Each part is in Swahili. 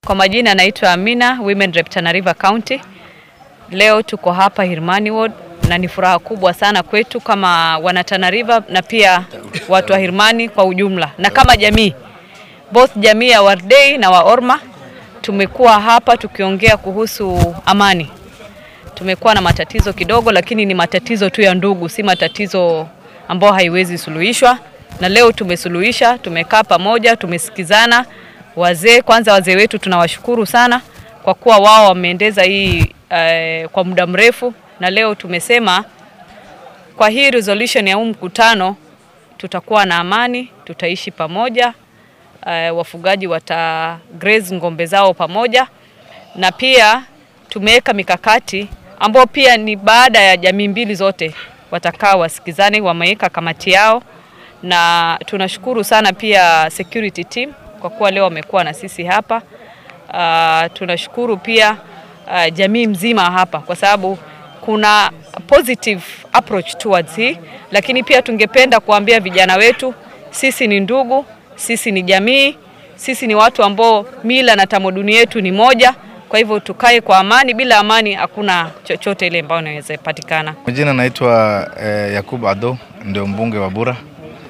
Kwa majina naitwa Amina, Women Rep Tana River County. Leo tuko hapa Hirmani Ward na ni furaha kubwa sana kwetu kama wana Tana River na pia watu wa Hirmani kwa ujumla na kama jamii, both jamii ya Wardei na wa Orma tumekuwa hapa tukiongea kuhusu amani. Tumekuwa na matatizo kidogo, lakini ni matatizo tu ya ndugu, si matatizo ambayo haiwezi suluhishwa, na leo tumesuluhisha. Tumekaa pamoja, tumesikizana. Wazee kwanza, wazee wetu tunawashukuru sana kwa kuwa wao wameendeza hii eh, kwa muda mrefu, na leo tumesema kwa hii resolution ya huu mkutano tutakuwa na amani, tutaishi pamoja. Uh, wafugaji wata graze ng'ombe zao pamoja, na pia tumeweka mikakati ambayo pia ni baada ya jamii mbili zote watakaa wasikizane, wameweka kamati yao, na tunashukuru sana pia security team kwa kuwa leo wamekuwa na sisi hapa. Uh, tunashukuru pia uh, jamii mzima hapa kwa sababu kuna positive approach towards hii, lakini pia tungependa kuambia vijana wetu, sisi ni ndugu, sisi ni jamii, sisi ni watu ambao mila na tamaduni yetu ni moja. Kwa hivyo tukae kwa amani, bila amani hakuna chochote ile ambayo inaweza patikana. Majina naitwa eh, Yakub Ado, ndio mbunge wa Bura.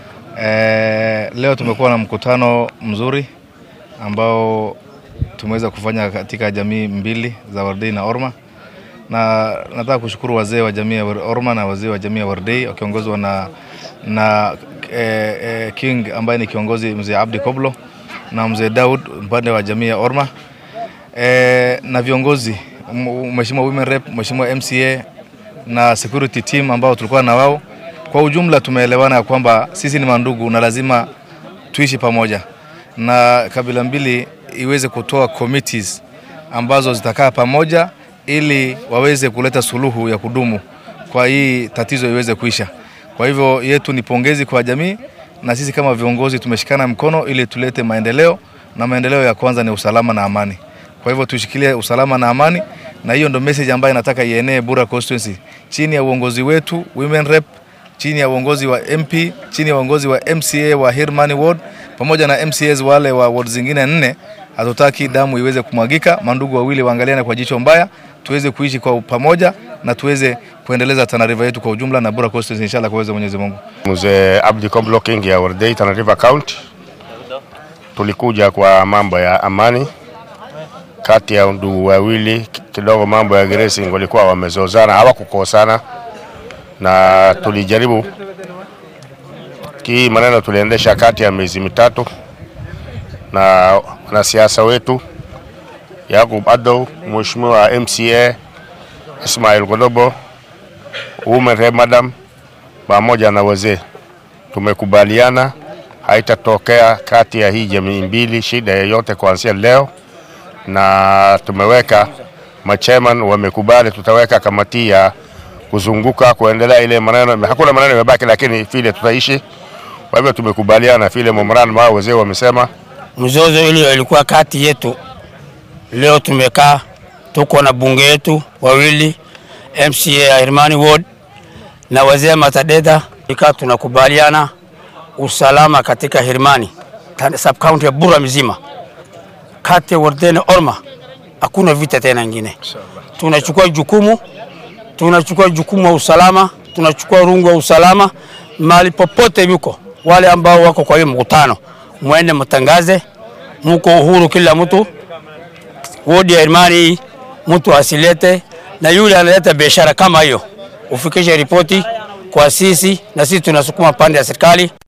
Eh, leo tumekuwa na mkutano mzuri ambao tumeweza kufanya katika jamii mbili za Wardei na Orma, na nataka kushukuru wazee wa jamii ya Orma na wazee wa jamii ya Wardei wakiongozwa na, na eh, eh, King ambaye ni kiongozi mzee Abdi Koblo na mzee Daud upande wa jamii ya Orma eh, na viongozi mheshimiwa women rep, mheshimiwa MCA na security team ambao tulikuwa na wao. Kwa ujumla tumeelewana ya kwamba sisi ni mandugu na lazima tuishi pamoja, na kabila mbili iweze kutoa committees ambazo zitakaa pamoja ili waweze kuleta suluhu ya kudumu kwa hii tatizo iweze kuisha. Kwa hivyo yetu ni pongezi kwa jamii, na sisi kama viongozi tumeshikana mkono ili tulete maendeleo, na maendeleo ya kwanza ni usalama na amani. Kwa hivyo tushikilie usalama na amani, na hiyo ndo message ambayo nataka ienee Bura constituency chini ya uongozi wetu women rep, chini ya uongozi wa MP, chini ya uongozi wa MCA wa Hirmani ward pamoja na MCAs wale wa ward zingine nne. Hatutaki damu iweze kumwagika, mandugu wawili waangaliane kwa jicho mbaya, tuweze kuishi kwa pamoja na tuweze kuendeleza Tana River yetu kwa ujumla na Bura constituency inshallah, kwa uwezo wa Mwenyezi Mungu. Mzee Abdi Koblo King ya Wardei Tana River County, tulikuja kwa mambo ya amani kati ya ndugu wawili. Kidogo mambo ya grazing walikuwa wamezozana, hawakukosana na tulijaribu hii maneno tuliendesha kati ya miezi mitatu na wanasiasa wetu Yakub Ado, Mheshimiwa MCA Ismail Godobo, Women Rep Madam pamoja na wazee, tumekubaliana haitatokea kati ya hii jamii mbili shida yoyote kuanzia leo, na tumeweka machairman wamekubali, tutaweka kamati ya kuzunguka kuendelea ile maneno. Hakuna maneno yamebaki, lakini vile tutaishi. Kwa hivyo tumekubaliana vile memorandum hao wazee wamesema. Mzozo ile ilikuwa kati yetu, leo tumekaa, tuko na bunge yetu wawili, MCA ya Hirmani Ward na wazee Matadeda, ikaa tunakubaliana usalama katika Hirmani sub county ya Bura mzima, kati ya Wardei na Orma hakuna vita tena ingine. Tunachukua jukumu, tunachukua jukumu wa usalama, tunachukua rungu wa usalama mahali popote yuko. Wale ambao wako kwa hiyo mkutano, mwende mtangaze, muko uhuru, kila mtu. Wodi ya Hirmani mtu asilete, na yule analeta biashara kama hiyo ufikishe ripoti kwa sisi, na sisi tunasukuma pande ya serikali.